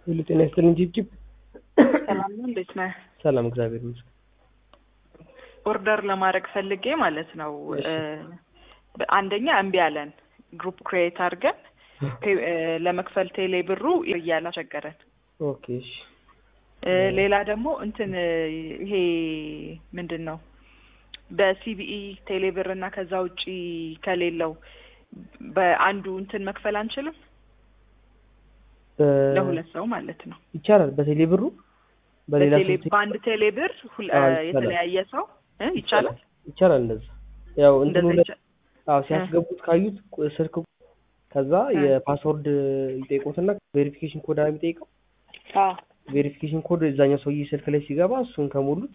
ሁሉ ጤና ይስጥልኝ ጅብጅብ። ሰላም ነው፣ እንዴት ነህ? ሰላም እግዚአብሔር ይመስገን። ኦርደር ለማድረግ ፈልጌ ማለት ነው። እሺ። እ፣ አንደኛ እምቢ አለን። ግሩፕ ክሬት አድርገን ፔ- እ፣ ለመክፈል ቴሌ ብሩ እያለ አስቸገረን። ኦኬ እሺ። እ፣ ሌላ ደግሞ እንትን እ፣ ይሄ ምንድን ነው በሲቢኢ ቴሌ ብር እና ከዛ ውጪ ከሌለው በአንዱ እንትን መክፈል አንችልም? በ- ለሁለት ሰው ማለት ነው። ይቻላል በቴሌ ብሩ በሌላ በቴሌ ሰው በአንድ ቴሌ ብር ሁል- አዎ፣ እ፣ ይቻላል። የተለያየ ሰው እ፣ ይቻላል ይቻላል እንደዛ ያው እንትኑ እንደዛ ላይ ይቻ- አዎ ሲያስገቡት ካዩት ቁ- ስልክ ቁ- ከዛ እ። የፓስወርድ ይጠይቁትና ቬሪፊኬሽን ኮድ ነው የሚጠይቀው አዎ ቬሪፊኬሽን ኮድ እዛኛው ሰውዬ ስልክ ላይ ሲገባ እሱን ከሞሉት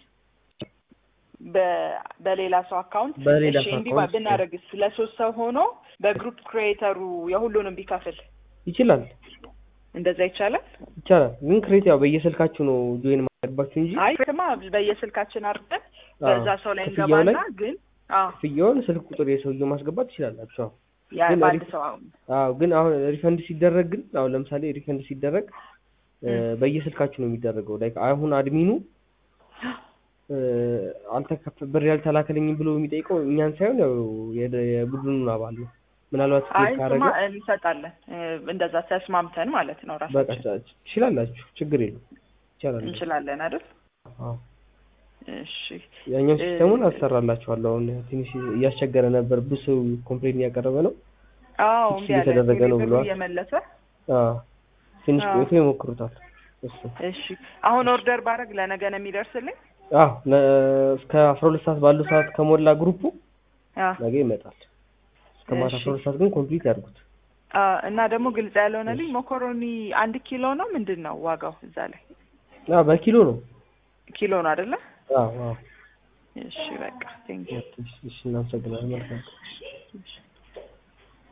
በ- በሌላ ሰው አካውንት በሌላ እሺ ሰው እንዲህ አካውንት ብናደርግስ ለሶስት ሰው ሆኖ በግሩፕ ክሬተሩ የሁሉንም ቢከፍል ይችላል እንደዛ ይቻላል? ይቻላል ግን ክሬት ያው በየስልካችሁ ነው ጆይን ማድረግባችሁ እንጂ አይ ስማ በየስልካችን አድርገን አዎ፣ በዛ ሰው ላይ ክፍያው ላይ እንገባና ግን አዎ ክፍያውን ስልክ ቁጥር የሰውየው ማስገባት ትችላላችሁ። አዎ ያ ግን በአንድ አሪፍ- ሰው አሁን አዎ ግን አሁን ሪፈንድ ሲደረግ ግን አሁን ለምሳሌ ሪፈንድ ሲደረግ እ፣ ም። በየስልካችሁ ነው የሚደረገው። ላይክ አሁን አድሚኑ እ፣ አልተከፈ ብር ያልተላከልኝም ብሎ የሚጠይቀው እኛን ሳይሆን ያው የደ- የቡድኑን አባል ነው። ምናልባት አይ ስኬት ስማ ካረገ እንሰጣለን እ፣ እንደዛ ተስማምተን ማለት ነው በቃ ራሳችን ትችላላችሁ፣ ችግር የለም ይቻላል። እንችላለን አይደል? አዎ እሺ ያኛው እ፣ ሲስተሙን አሰራላችኋለሁ። አሁን ትንሽ እያስቸገረ ነበር፣ ብዙ ሰው ኮምፕሌን እያቀረበ ነው። አዎ ፊክስ እምቢ አለ እየተደረገ ነው ቴሌብሩ ብለዋል። እየመለሰ አዎ ትንሽ አዎ። ቆይቶ ይሞክሩታል። እሱ እሺ አሁን ኦርደር ባረግ ለነገ ነው የሚደርስልኝ? አዎ ነ- እስከ አስራ ሁለት ሰዓት ባለው ሰዓት ከሞላ ግሩፑ አዎ ነገ ይመጣል። እስከ ማታ እሺ። አስራ ሁለት ሰዓት ግን ኮምፕሊት ያድርጉት። አ፣ እና ደግሞ ግልጽ ያልሆነልኝ ሞኮሮኒ አንድ ኪሎ ነው ምንድን ነው ዋጋው እዛ ላይ አዎ በኪሎ ነው። ኪሎ ነው አይደለ? አዎ አዎ እሺ በቃ ቴንክ እሺ፣ እሺ እናመሰግናለን። መልካም ዩ